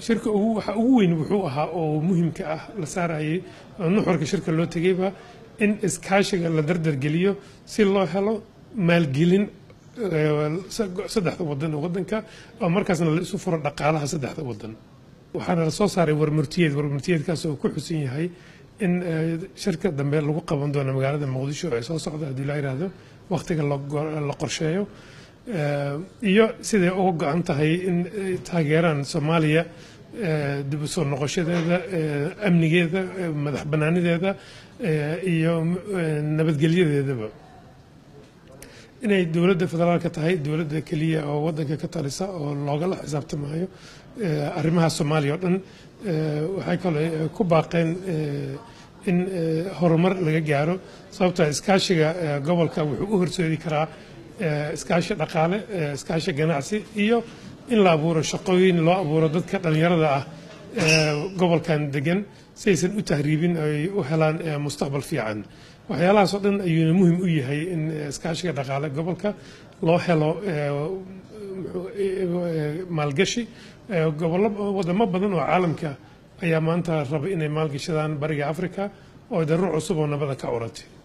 shirka ugu waxa ugu weyn wuxuu ahaa oo muhiimka ah la saarayay oo nuxurka shirka loo tegayba in iskaashiga la dardargeliyo si loo helo maalgelin eh, saddexda wadan oo wadanka oo markaasna la isu furo dhaqaalaha saddexda wadan waxaana la soo saaray warmurtiyeed warmurtiyeedkaas oo ku xusan yahay in eh, shirka dambe lagu qaban doono magaalada muqdisho ee soo socda haddii la yidhaahdo wakhtiga la go- la qorsheeyo Eh, iyo siday uga go-an tahay in ay taageeraan soomaaliya eh, dib u soo noqoshadeeda eh, amnigeeda eh, madax bannaanideeda eh, iyo eh, nabadgelyadeedaba inay dowladda federaalka tahay dowladda keliya oo wadanka ka talisa oo loogala xisaabtamayo eh, arrimaha soomaaliya oo dhan eh, waxay kale eh, ku baaqeen eh, in eh, horumar laga gaaro sababta iskaashiga eh, gobolka wuxuu u horseedi karaa eh, iskaashi dhaqaale eh, iskaashi ganacsi iyo in la abuuro shaqooyin loo abuuro dadka dhallinyarada ah ee gobolkan degan si aysan u tahriibin ay u helaan eh, mustaqbal fiican waxyaalahaas oo dhan ayuuna muhim u yahay in eh, iskaashiga dhaqaale gobolka loo helo eh, muxuu- eh, maalgashi Eh, gobollo wadamo badan oo caalamka ayaa maanta raba inay maalgashadaan bariga afrika oo daruur cusub oo nabada ka curatay